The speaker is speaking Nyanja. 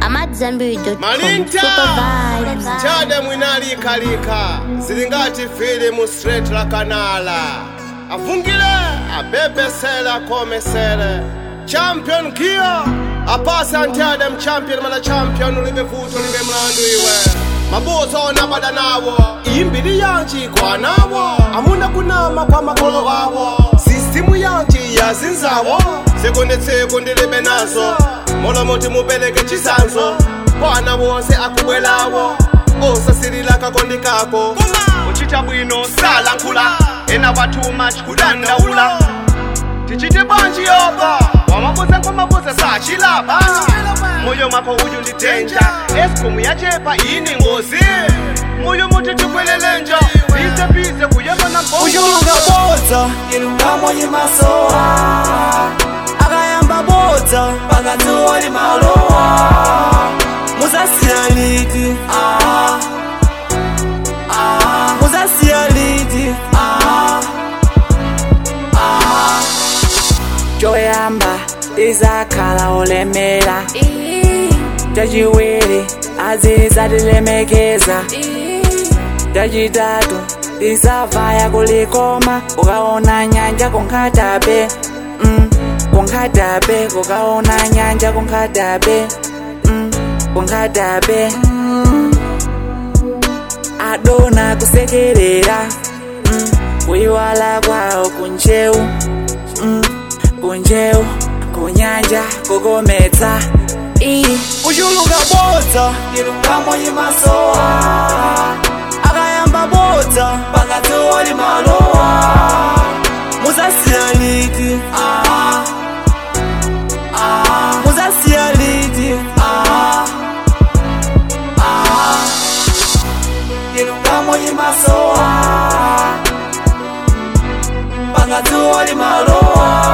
I'm at Zenbury.com. Malinta! Super vibes. chade mwinalikalika zili ngati filimu straight la kanala avungile abebesele akomesele champion kia apase antiade mchampion mana champion ulibe vuto ulibe mlandu iwe mabuso onabada nawo imbili yanji kwanawo amuna kunama kwa makolo wawo sistimu yanji yazinzawo sekunditseko ndilibe nazo molomoti mupeleke chisanzo kwana wonse akubwelawo osasilila kakondi kako uchita bwino salankhula ena watuma chikudandaula tichite banji yoba wamabuza nkomabuza sachilapa moyo mako uyu ndi denja esikomu yachepa ini ngozi moyo muti tikwelelenja bize bize kuyamba na mbongo ushulunga bodza ilungamo yimasowa akayamba bodza pakati wali malowa musasiya liti ah, ah, musasiya liti ah, ah. choyamba izakhala olemera chachiwiri azizatilemekeza chachitatu tisavaya kulikoma ukaona nyanja kunkhatabe mm, kunkhatabe kukaona nyanja kunkhatabe mm, kunkhatabe mm. adona kusekerera mm, kuiwala kwawo kunjewu mm, kunjewu kunyanja kukometsa ushuluka bodza ilungamo yimasowa akayamba bodza pakati wali malowa musasiya liti ah, ah, musasiya liti ah, ah, ilungamo yimasowa pakati wali malowa